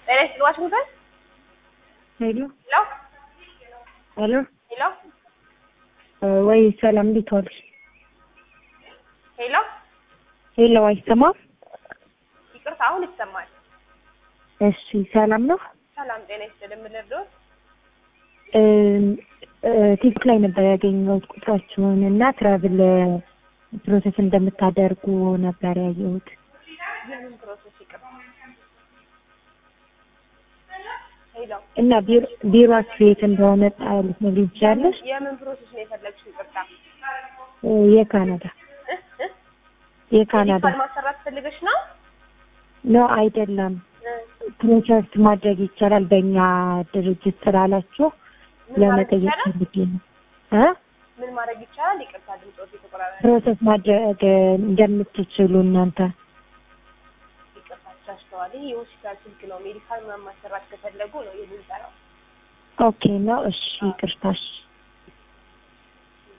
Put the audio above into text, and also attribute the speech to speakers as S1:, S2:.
S1: ጤና ይስጥልኝ ዋሽንግተን
S2: ሄሎ
S1: ሄሎ
S2: ሄሎ
S1: ሄሎ
S2: ወይ ሰላም፣ እንዴት ዋልሽ?
S1: ሄሎ
S2: ሄሎ አይሰማም?
S1: ይቅርታ አሁን ይሰማል።
S2: እሺ ሰላም ነው።
S1: ሰላም ጤና ይስጥልኝ ምን ልርዳዎት?
S2: ቲክቶክ ላይ ነበር ያገኘሁት ቁጥራችሁን እና ትራቭል ፕሮሰስ እንደምታደርጉ ነበር ያየሁት።
S1: የምን ፕሮሰስ ይቅርታ? ሄሎ
S2: እና ቢሮ- ቢሮአችሁ የት እንደሆነ ልትነግሪኝ ትችያለሽ?
S1: የምን ፕሮሰስ ነው የፈለግሽው? ይቅርታ
S2: የካናዳ
S1: እ እ
S2: የካናዳ
S1: ሜዲካል ማሰራት ፈልገሽ ነው?
S2: ነው አይደለም።
S1: እ
S2: ፕሮሰስ ማድረግ ይቻላል በእኛ ድርጅት ስላላችሁ
S1: ምን ማድረግ
S2: ለመጠየቅ
S1: ይቻላል?
S2: ፈልጌ ነው እ
S1: ምን ማድረግ ይቻላል? ይቅርታ ድምፆት የተቆራረጠ
S2: ፕሮሰስ ማድረግ እንደምትችሉ እናንተ
S1: ይቅርታ ተሳስተዋል። ይህ የሆስፒታል ስልክ ነው። ሜዲካል ምናምን ማሰራት ከፈለጉ ነው የምንሰራው።
S2: ኦኬ ነው። እሺ ይቅርታሽ